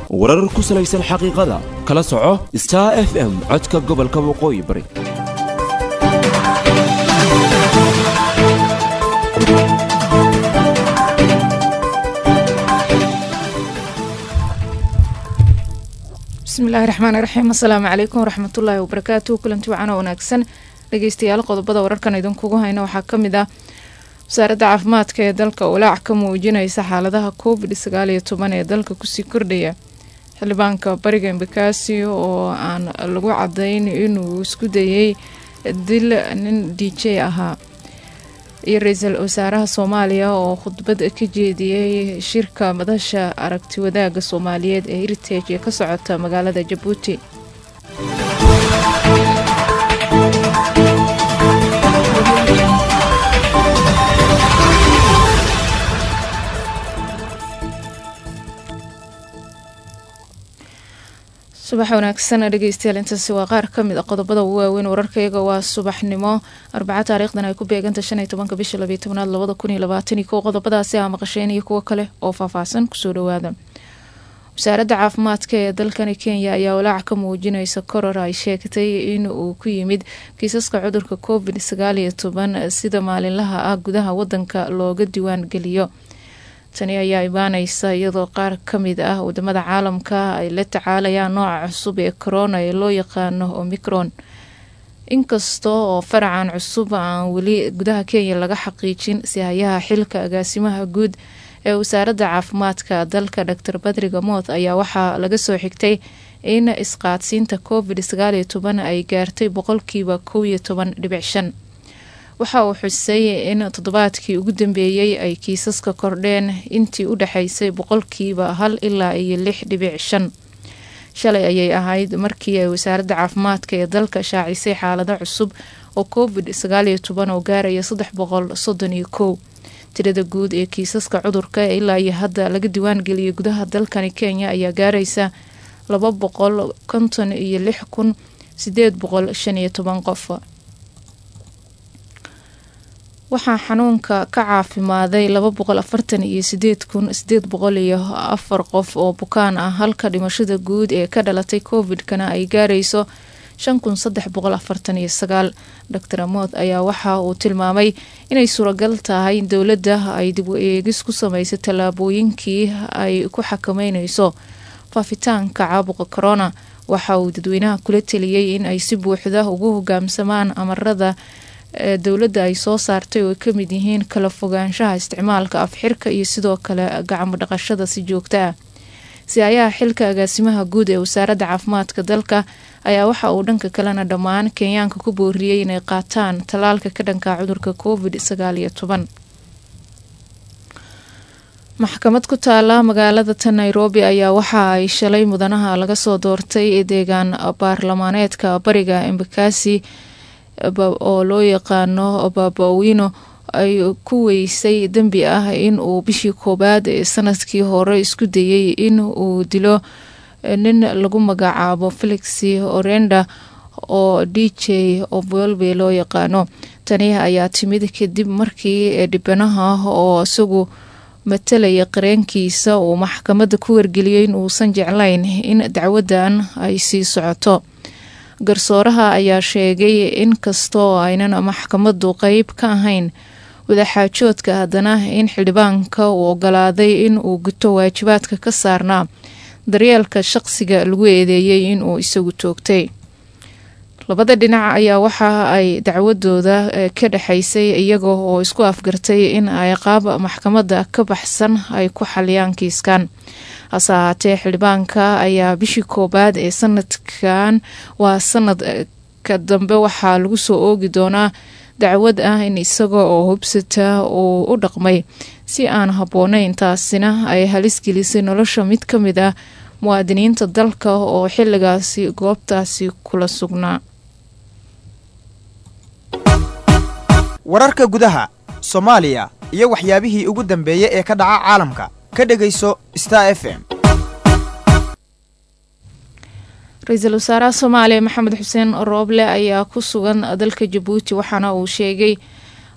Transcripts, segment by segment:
warar ku salaysan xaqiiqada kala soco star f m codka gobolka waqooyi bari bismillahi raxmaani raxiim assalaamu calaykum waraxmatullaahi wabarakaatu kulanti wacan oo wanaagsan dhegeystayaal qodobada wararkan idinkugu hayna waxaa ka mid ah wasaaradda caafimaadka ee dalka walaac ka muujinaysa xaaladaha covid sagaal iyo toban ee dalka kusii kordhaya xildhibaanka bariga embakasi oo aan lagu cadayn inuu isku dayay dil nin d j ahaa iyo ra-iisul wasaaraha soomaaliya oo khudbad ka jeediyey shirka madasha aragti wadaaga soomaaliyeed ee heritage ee ka socota magaalada jabuuti subax wanaagsan dhegeystayaal intaasi waa qaar ka mid a qodobada ugu waaweyn wararkayaga waa subaxnimo arbaca taariikhdan ay ku beeganta shan iyo tobanka bisha labiyo tobnaad labada kun iyo labaatan iyo kow qodobadaasi aa maqasheen iyo kuwo kale oo faahfaahsan kusoo dhawaada wasaaradda caafimaadka ee dalkani kenya ayaa walaac ka muujinaysa koror ay sheegtay in uu ku yimid kiisaska cudurka covid sagaal iyo toban sida maalinlaha ah gudaha wadanka looga diwaan geliyo tani ayaa imaaneysa iyadoo qaar ka mid ah wadamada caalamka ay la tacaalayaan nooca cusub ee corona ee loo yaqaano omicron inkasta oo faracan cusub aan weli gudaha kenya laga xaqiijin sihayaha xilka agaasimaha guud ee wasaaradda caafimaadka dalka dor badriga moth ayaa waxaa laga soo xigtay in isqaadsiinta covid sagaal iyo toban ay gaartay boqolkiiba kow iyo toban dhibic shan waxa uu xusay in toddobaadkii ugu dambeeyey ay kiisaska kordheen intii u dhexaysay boqolkiiba hal ilaa iyo lix dhibic shan shalay ayay ahayd markii ay wasaaradda caafimaadka ee dalka shaacisay xaalado cusub oo covid sagaal iyo toban oo gaaraya saddex boqol soddon iyo kow tirada guud ee kiisaska cudurka ee ilaa iyo hadda laga diwaan geliyay gudaha dalkani kenya ayaa gaaraysa laba boqol konton iyo lix kun sideed boqol shan iyo toban qof waxaa xanuunka ka caafimaaday laba boqol afartan iyo sideed kun sideed boqol iyo afar qof oo bukaan ah halka dhimashada guud ee ka dhalatay covid-kana ay gaarayso shan kun saddex boqol afartan iyo sagaal doctor amood ayaa waxa uu tilmaamay inay suuragal tahay in dowladda ay dib u eegis ku sameysay tallaabooyinkii ay ku xakameyneyso faafitaanka caabuqa corona waxa uu dadweynaha kula teliyey in ay si buuxda ugu hogaamsamaan amarada dowladda ay soo saartay oo ay ka mid yihiin kala fogaanshaha isticmaalka afxirka iyo sidoo kale gacmo dhaqashada si joogta ah si-ayaha xilka agaasimaha guud ee wasaaradda caafimaadka dalka ayaa waxa uu dhanka kalena dhammaan kenyaanka ku booriyey inay qaataan tallaalka ka dhanka cudurka covid sagaal iyo toban maxkamad ku taala magaalada ta nairobi ayaa waxa ay shalay mudanaha laga soo doortay deegaan baarlamaaneedka bariga embakasi oo loo yaqaano babawino ay ku weysay dembi ah in uu bishii koowaad ee sanadkii hore isku dayey in uu dilo nin lagu magacaabo felix orenda oo d j obolbe loo yaqaano tani ayaa timid kadib markii dhibanaha oo isagu matalaya qareenkiisa uu maxkamadda ku wargeliyey in uusan jeclayn in dacwadan ay sii socoto garsooraha ayaa sheegay in kastoo aynan maxkamaddu qeyb ka ahayn wadaxaajoodka haddana in xildhibaanka uu ogolaaday in uu guto waajibaadka ka saarnaa daryeelka shaqsiga lagu eedeeyey in uu isagu toogtay labada dhinac ayaa waxa ay dacwadooda ka dhexaysay iyaga oo isku afgartay in ay qaab maxkamadda ka baxsan ay ku xaliyaan kiiskan hase ahaatee xildhibaanka ayaa bishii koowaad ee sanadkan waa sanadka dambe waxaa lagu soo oogi doonaa dacwad ah in isaga oo hubsata uu u dhaqmay si aan habboonayn taasina ay halis gelisay nolosha mid ka mid ah muwaadiniinta dalka oo xilligaasi goobtaasi kula sugnaa wararka gudaha soomaaliya iyo waxyaabihii ugu dambeeyey ee ka dhaca caalamka ka dhegayso star f m ra-iisul wasaaraha soomaaliya maxamed xuseen rooble ayaa ku sugan dalka jabuuti waxaana uu sheegay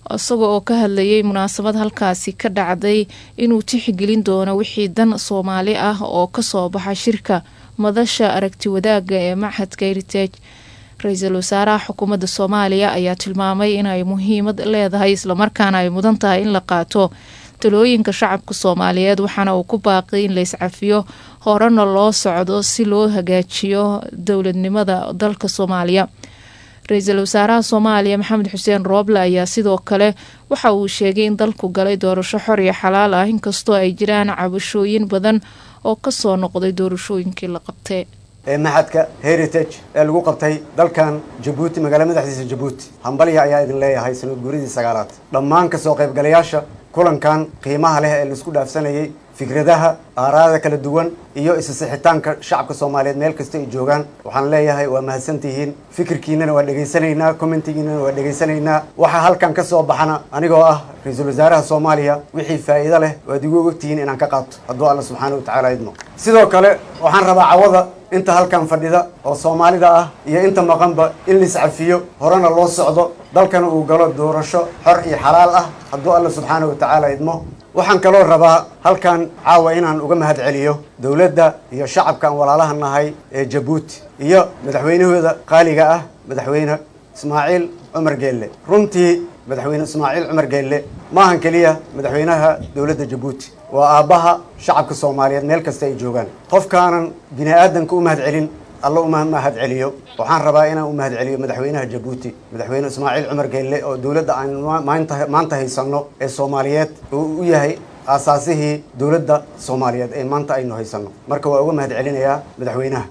isaga oo ka hadlayay munaasabad halkaasi ka dhacday inuu tixgelin doono wixii dan soomaali ah oo kasoo baxa shirka madasha aragti wadaaga ee machadka heritage ra-iisul wasaaraha xukuumadda soomaaliya ayaa tilmaamay inay muhiimad leedahay islamarkaana ay mudan tahay in la qaato talooyinka shacabka soomaaliyeed waxaana uu ku baaqay in la iscafiyo horena loo socdo si loo hagaajiyo dowladnimada dalka soomaaliya ra-iisul wasaaraha soomaaliya maxamed xuseen rooble ayaa sidoo kale waxa uu sheegay in dalku galay doorasho xor iyo xalaal ah inkastoo ay jiraan cabashooyin badan oo kasoo noqday doorashooyinkii la qabtay ee maxadka heritage ee lagu qabtay dalkan jabuuti magaala madaxdiisa jabuuti hambalya ayaa idin leeyahay sanad guuridii sagaalaad dhammaan kasoo qaybgalayaasha kulankan qiimaha leh ee laisku dhaafsanayay fikradaha aaraada kala duwan iyo isasixitaanka shacabka soomaaliyeed meel kasta ay joogaan waxaan leeyahay waa mahadsantihiin fikirkiinana waa dhegaysanaynaa commentigiinana waa dhegaysanaynaa waxaa halkan ka soo baxana anigoo ah ra-iisul wasaaraha soomaaliya wixii faa'iido leh waad igu ogtihiin inaan ka qaato hadduu alla subxaana watacaala idmo sidoo kale waxaan rabaa cawada inta halkan fadhida oo soomaalida ah iyo inta maqanba in la iscafiyo horena loo socdo dalkana uu galo doorasho xor iyo xalaal ah hadduu alla subxaana watacaala idmo waxaan kaloo rabaa halkan caawa inaan uga mahad celiyo dowladda iyo shacabkaan walaalaha nahay ee jabuuti iyo madaxweynahooda qaaliga ah madaxweyne ismaaciil cumar geelle runtii madaxweyne ismaaciil cumar geelle maahan keliya madaxweynaha dowladda jabuuti waa aabbaha shacabka soomaaliyeed meel kasta ay joogaan qofkaanan bini aadanka u mahad celin alla uma mahad celiyo waxaan rabaa inaan u mahad celiyo madaxweynaha jabuuti madaxweyne ismaaciil cumar geelle oo dowladda aan maanta maanta haysanno ee soomaaliyeed oo u yahay aasaasihii dowladda soomaaliyeed ee maanta aynu haysanno marka waa uga mahad celinayaa madaxweynaha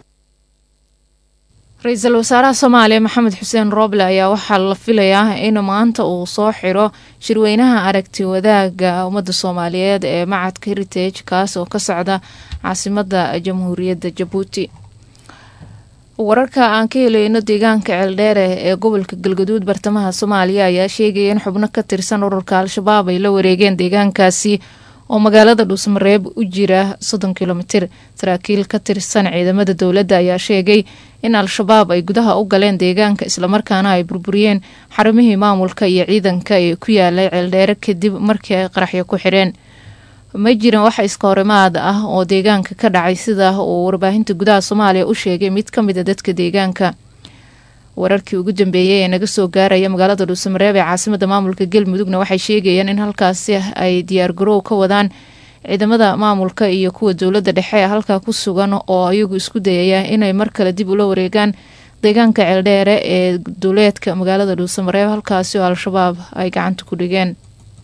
ra-iisul wasaaraha soomaaliya maxamed xuseen rooble ayaa waxaa la filayaa in maanta uu soo xiro shirweynaha aragti wadaaga ummadda soomaaliyeed ee macadka heritage kaas oo ka socda caasimada jamhuuriyadda jabuuti wararka aan ka helayno deegaanka ceeldheere ee gobolka galgaduud bartamaha soomaaliya ayaa sheegaya in xubno ka tirsan ururka al-shabaab ay la wareegeen deegaankaasi oo magaalada dhuusmareeb u jira soddon kilomitir saraakiil ka tirsan ciidamada dowladda ayaa sheegay in al-shabaab ay gudaha u galeen deegaanka islamarkaana ay burburiyeen xarumihii maamulka iyo ciidanka ee ku yaalay ceeldheere kadib markii ay qaraxyo ku xidheen ma jiran wax iska horimaad ah oo deegaanka ka dhacay sida uu warbaahinta gudaha soomaaliya u sheegay mid ka mid a dadka deegaanka wararkii ugu dambeeyey ee naga soo gaaraya magaalada dhuusamareeb ee caasimada maamulka galmudugna waxay sheegayaan in halkaasi ay diyaargarow ka wadaan ciidamada maamulka iyo kuwa dowladda dhexe ee halkaa ku sugan oo ayagu isku dayaya inay mar kale dib ula wareegaan deegaanka ceeldheere ee duleedka magaalada dhuusamareeb halkaasi oo al-shabaab ay gacanta ku dhigeen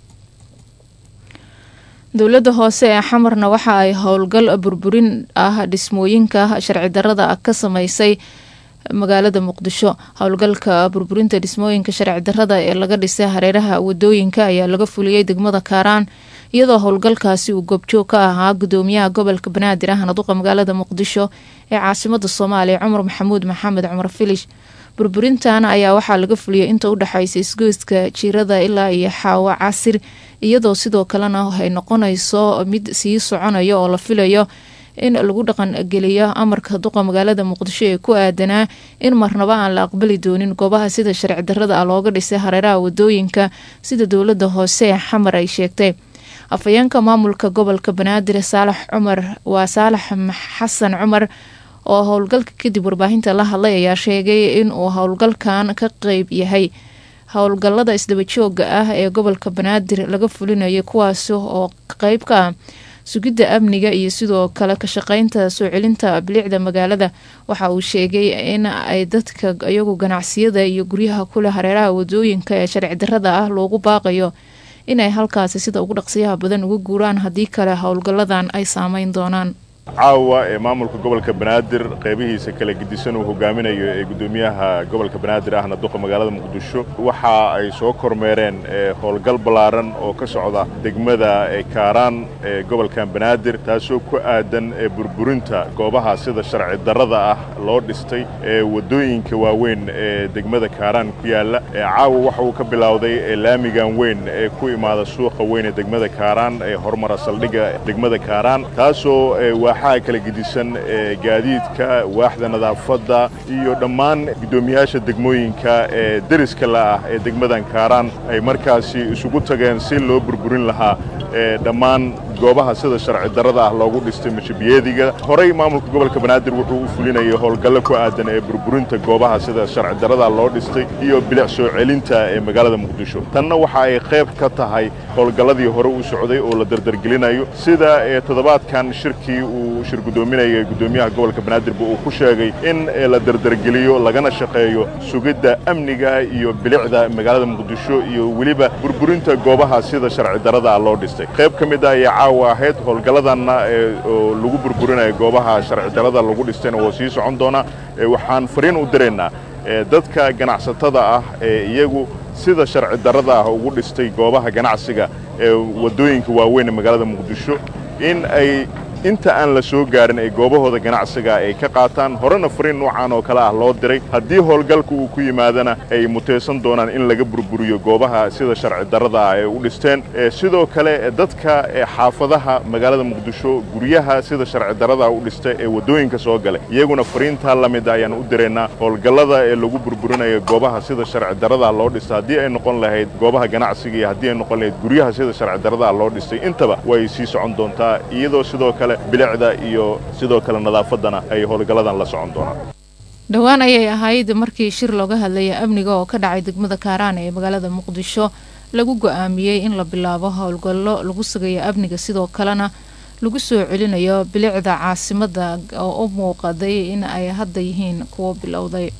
dowladda hoose ee xamarna waxa ay howlgal burburin ah dhismooyinka sharci darada ka sameysay magaalada muqdisho howlgalka burburinta dhismooyinka sharci darada ee laga dhisay hareeraha wadooyinka ayaa laga fuliyey degmada kaaraan iyadoo howlgalkaasi uu goobjoog ka ahaa gudoomiyaha gobolka banaadir ahna duqa magaalada muqdisho ee caasimada soomaaliya cumar maxamuud maxamed cumar filish burburintan ayaa waxaa laga fuliyay inta udhexaysa isgoyska jiirada ilaa iyo xaawo casir iyadoo sidoo kalena ay noqonayso mid sii soconayo oo la filayo in lagu dhaqangeliyo amarka duqa magaalada muqdisho ee ku aadanaa in marnaba aan la aqbali doonin goobaha sida sharci darada ah looga dhisay hareeraha wadooyinka sida dowlada hoose ee xamar ay sheegtay afhayeenka maamulka gobolka banaadir saalax cumar waa saalax xasan cumar oo howlgalka kadib warbaahinta la hadlay ayaa sheegay inuu howlgalkan ka qeyb yahay howlgalada isdabajooga ah ee gobolka banaadir laga fulinayo kuwaasi oo qeyb ka ah sugidda amniga iyo sidoo kale ka shaqeynta soo celinta bilicda magaalada waxa uu sheegay in ay dadka iyagu ganacsiyada iyo guryaha kuleh hareeraha wadooyinka ee sharci darada ah loogu baaqayo inay halkaasi sida ugu dhaqsiyaha badan uga guuraan haddii kale howlgalladan ay saameyn doonaan caawa ee maamulka gobolka banaadir qeybihiisa kala gedisan uu hogaaminayo ee guddoomiyaha gobolka banaadir ahna duqa magaalada muqdisho waxa ay soo kormeereen howlgal ballaaran oo ka socda degmada kaaraan ee gobolkan banaadir taasoo ku aadan burburinta goobaha sida sharci darrada ah loo dhistay ee waddooyinka waaweyn ee degmada kaaraan ku yaalla caawa waxa uu ka bilowday laamigan weyn ee ku imaada suuqa weyn ee degmada kaaraan ee horumara saldhigga degmada kaaraan taasoo kooxaha kala gedisan ee gaadiidka waaxda nadaafadda iyo dhammaan guddoomiyaasha degmooyinka ee deriska la ah ee degmadan kaaraan ay markaasi isugu tageen si loo burburin lahaa dhammaan goobaha sida sharci darrada ah loogu dhistay mashabiyeediga horey maamulka gobolka banaadir wuxuu u fulinayay howlgallo ku aadan ee burburinta goobaha sida sharci darrada loo dhistay iyo bilic soo celinta ee magaalada muqdisho tanna waxa ay qayb ka tahay howlgalladii hore u socday oo la dardargelinayo sida toddobaadkan shirkii uu shir guddoominayay guddoomiyaha gobolka banaadirba uu ku sheegay in la dardargeliyo lagana shaqeeyo sugidda amniga iyo bilicda magaalada muqdisho iyo weliba burburinta goobaha sida sharci darrada ah loo dhistay qayb ka mid ah ayaa caawa ahayd howlgalladanna oo lagu burburinayo goobaha sharci darrada lagu dhistayna woo sii socon doonaa waxaan fariin u diraynaa dadka ganacsatada ah ee iyagu sida sharci darrada ah ugu dhistay goobaha ganacsiga ee waddooyinka waaweyn ee magaalada muqdisho in ay inta aan la soo gaarin ay goobahooda ganacsiga ay ka qaataan horena fariin noocan oo kale ah loo diray haddii howlgalka uu ku yimaadana ay mutaysan doonaan in laga burburiyo goobaha sida sharci darrada ah ay u dhisteen sidoo kale dadka xaafadaha magaalada muqdisho guryaha sida sharci darrada u dhista ee waddooyinka soo galay iyaguna fariintaa la mid ayaan u diraynaa howlgallada ee lagu burburinayo goobaha sida sharci darrada loo dhista haddii ay noqon lahayd goobaha ganacsiga iyo haddii ay noqon lahayd guryaha sida sharci darrada loo dhistay intaba way sii socon doontaa iyadoo sidoo kale bilicda iyo sidoo kale nadaafaddana ay howlgalladan la socon doonaan dhowaan ayay ahayd markii shir looga hadlaya amniga oo ka dhacay degmada kaaraan ee magaalada muqdisho lagu go-aamiyey in la bilaabo howlgallo lagu sugayo amniga sidoo kalena lagu soo celinayo bilicda caasimada oo u muuqaday in ay hadda yihiin kuwo bilowday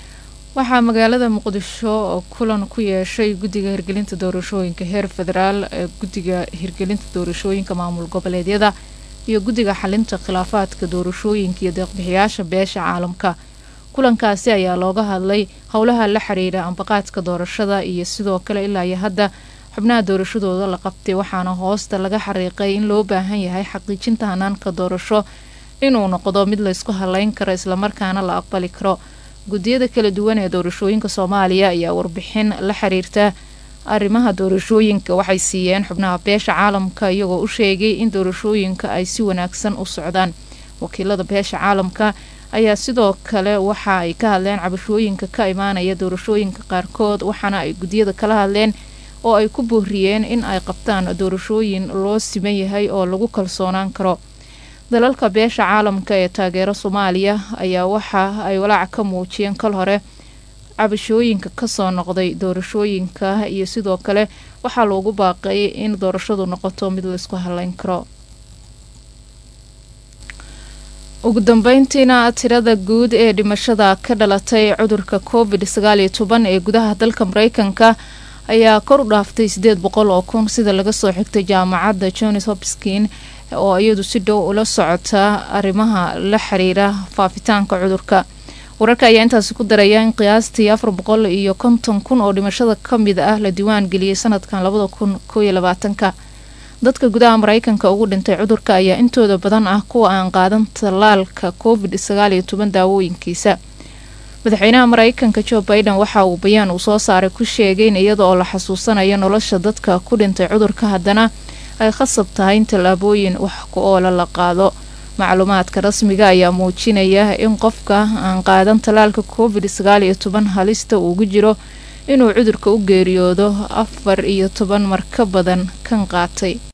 waxaa magaalada muqdisho kulan ku yeeshay guddiga hirgelinta doorashooyinka heer federaal ee guddiga hirgelinta doorashooyinka maamul goboleedyada iyo guddiga xalinta khilaafaadka doorashooyinka iyo deeqbixiyaasha beesha caalamka kulankaasi ayaa looga hadlay howlaha la xiriira ambaqaadka doorashada iyo sidoo kale ilaa iyo hadda xubnaha doorashadooda la qabtay waxaana hoosta laga xariiqay in loo baahan yahay xaqiijinta hanaanka doorasho inuu noqdo mid laysku haleyn karo islamarkaana la aqbali karo guddiyada kala duwan ee doorashooyinka soomaaliya ayaa warbixin la xiriirta arrimaha doorashooyinka waxay siiyeen xubnaha beesha caalamka iyagoo u sheegay in doorashooyinka ay si wanaagsan u socdaan wakiilada beesha caalamka ayaa sidoo kale waxa ay ka hadleen cabashooyinka ka imaanaya doorashooyinka qaarkood waxaana ay guddiyada kala hadleen oo ay ku booriyeen in ay qabtaan doorashooyin loo siman yahay oo lagu kalsoonaan karo dalalka beesha caalamka ee taageera soomaaliya ayaa waxa ay walaac ka muujiyeen kal hore cabashooyinka kasoo noqday doorashooyinka iyo sidoo kale waxaa loogu baaqay in doorashadu noqoto mid laysku haleyn karo ugu dambeyntiina tirada guud ee dhimashada ka dhalatay cudurka covid sagaal iyo toban ee gudaha dalka mareykanka ayaa kor u dhaaftay sideed boqol oo kun sida laga soo xigtay jaamacadda johns hopskin oo iyadu si dhow ula socota arrimaha la xiriira faafitaanka cudurka wararka ayaa intaasi ku daraya in qiyaastii afar boqol iyo konton kun oo dhimashada ka mid ah la diiwaan geliyey sanadkan labada kun koo iyo labaatanka dadka gudaha mareykanka ugu dhintay cudurka ayaa intooda badan ah kuwa aan qaadan tallaalka covid sagaal iyo toban daawooyinkiisa madaxweynaha mareykanka jo biden waxa uu bayaan uu soo saaray ku sheegay in iyada oo la xasuusanayo nolosha dadka ku dhintay cudurka haddana ay khasab tahay in tallaabooyin wax ku oola la qaado macluumaadka rasmiga ayaa muujinaya in qofka aan qaadan tallaalka covid sagaal iyo toban halista uugu jiro inuu cudurka u geeriyoodo afar iyo toban mar ka badan kan qaatay